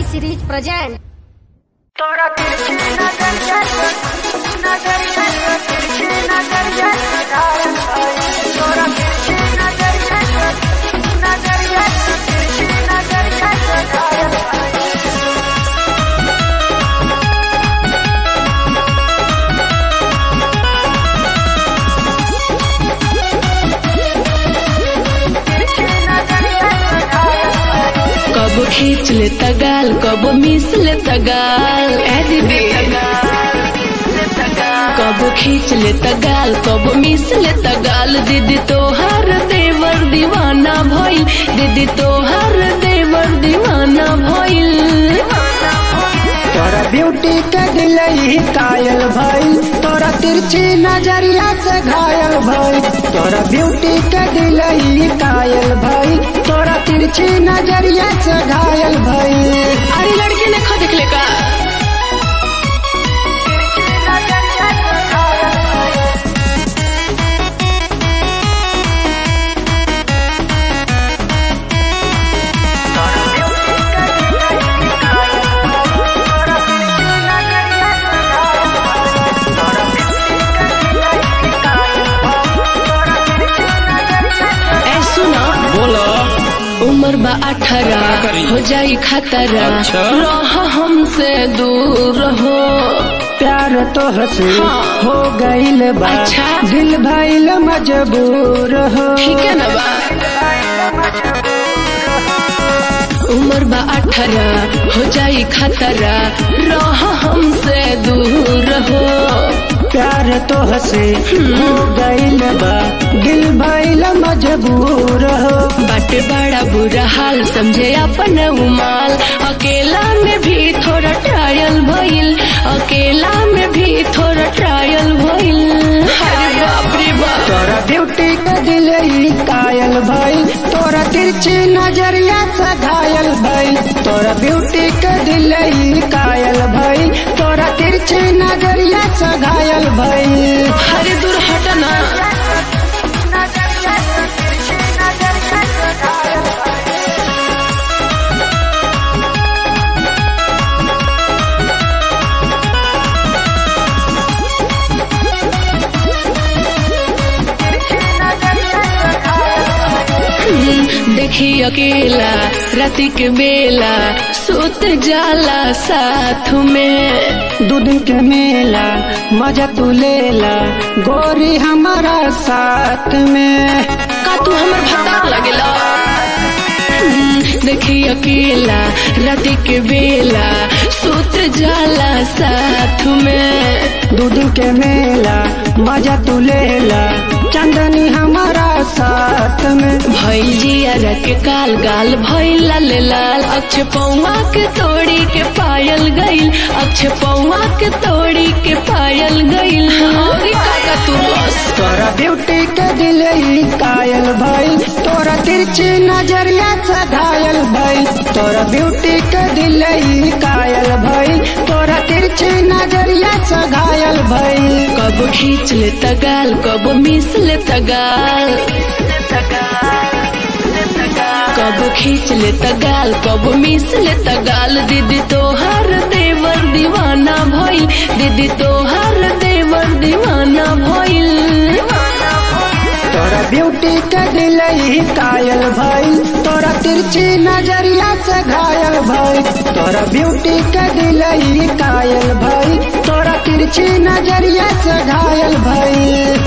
T series present तोरा तिरछी नजरिया नजरिया तिरछी नजरिया तोरा तिरछी नजरिया नजरिया तिरछी नजरिया कब खींच ले तगाल कब मिस ले तगाल ए दीदी कब खींच ले तगाल कब मिस ले तगाल दीदी तोहार देवर दीवाना भइल दीदी तोहार देवर दीवाना भइल तोरा ब्यूटी के दिलई कायल भइल तोरा तिरछी नजरिया से घायल भइल तोरा ब्यूटी के दिलई कायल भइल तोरा तिरछी नजरिया से घायल भइल अरे लड़के ने खो देख ले का ए सुना बोलो उम्र बा अठारह करी? हो जाई खतरा अच्छा। रह हमसे दूर हो प्यार तो हसे हाँ। हो गइल बा अच्छा। दिल भइल मजबूर हो ठीक है ना बा उम्र बा अठारह हो जाई खतरा रह हमसे दूर हो प्यार तो हसे हो गइल बा दिल भइल मजबूर हो बट बड़ा बुरा हाल समझे अपन उमाल अकेला में भी थोड़ा ट्रायल भइल अकेला में भी थोड़ा ट्रायल भइल अरे बाप रे बाप तोरा ब्यूटी के दिलई कायल भइल तोरा तिरछी नजरिया से घायल भइल तोरा ब्यूटी के दिलई कायल भइल तोरा तिरछी नजरिया से घायल भइल अरे दूर हटना देखी अकेला राति के बेला सुत जाला साथ में दू दिन के मेला मजा तू लेला गोरी हमारा साथ में का तू हमर भत्ता लगेला देखी अकेला राति के बेला सुत जाला साथ में दू दिन के मेला मजा तू लेला चंदनी हमारा साथ में भइल जिया के काल गाल भइल लाल लाल अक्ष पौवा के तोड़ी के पायल गइल अक्ष पौवा के तोड़ी के पायल गइल और काका तू बस तोरा ब्यूटी के दिलई कायल भइल तोरा तिरछी नजरिया से घायल भइल तोरा ब्यूटी के दिलई कायल भइल तोरा तिरछी नजरिया से घायल भइल कब खींच ले तगाल कब मिस ले तगाल कब खींच ले तगाल कब मिस ले तगाल दीदी तोहार देवर दीवाना भइल दीदी तोहार देवर दीवाना भइल तोरा ब्यूटी के दिलई कायल भइल तोरा तिरछी नजरिया से घायल भइल तोरा ब्यूटी के दिलई कायल भइल तोरा तिरछी नजरिया से घायल भइल